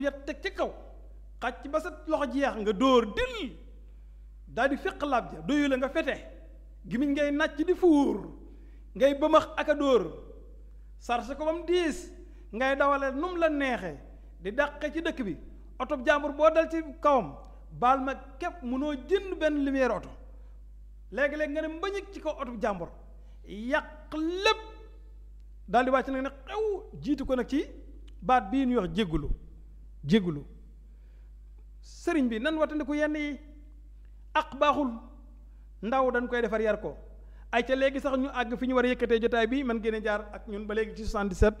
yet teg ci kaw xàcc ba sa loxo jeex nga dóor dil daal di féq laab ja doyu la nga fete gimiñ ngay nàcc di fuur ngay bëmax ak a dóor sarse ko ba mu diis ngay dawale num la neexe di dàqe ci dëkk bi oto jàmbur boo dal ci kawam baal ma képp mënoo jënd benn lumière oto léegi-léegi nga ne mbañik ci kaw oto jàmbur yàq lépp daal di wàcc nag ne xew jiitu ko nag ci baat bii ñuy wax jéggulu jéggulu sëriñ bi nan watandiku yenn yi ak baaxul ndaw dañ koy defar yar ko ay ca léegi sax ñu àgg fi ñu war a yëkkatee jotaay bi man ngeen jaar ak ñun ba léegi ci 77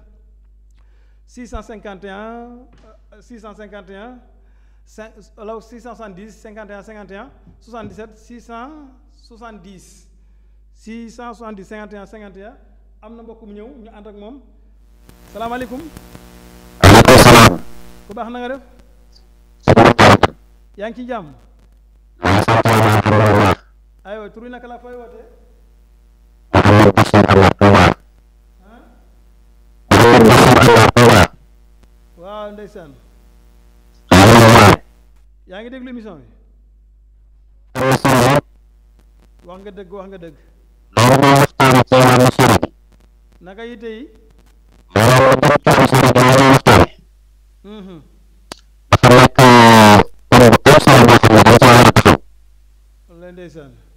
651 651 5 wala 670 51 51 77 670 670 51 51 am na mbokk mu ñëw ñu ànd ak moom salaamaaleykum aleykum salaam. ku baax na nga def yaa ngi ci jàmm maa sant yàlla alhamdulilah. aywa tur wi naka la fay wootee Mouhamed Bachir Allah Touba. Mouhamed Bachir Allah Touba. waaw ndeysaan alhamdulilah. yaa ngi déglu émission bi émission bi wax nga dëgg wax nga dëgg loolu mooy waxtaan ci wàllu sëriñ. naka yitte yi loolu lépp ci am sëriñ bi mooy waxtaan. Mhm. dafa nekk thème bu am solo boo xam ne dañ cee war a taxaw. wallaay ndeysaan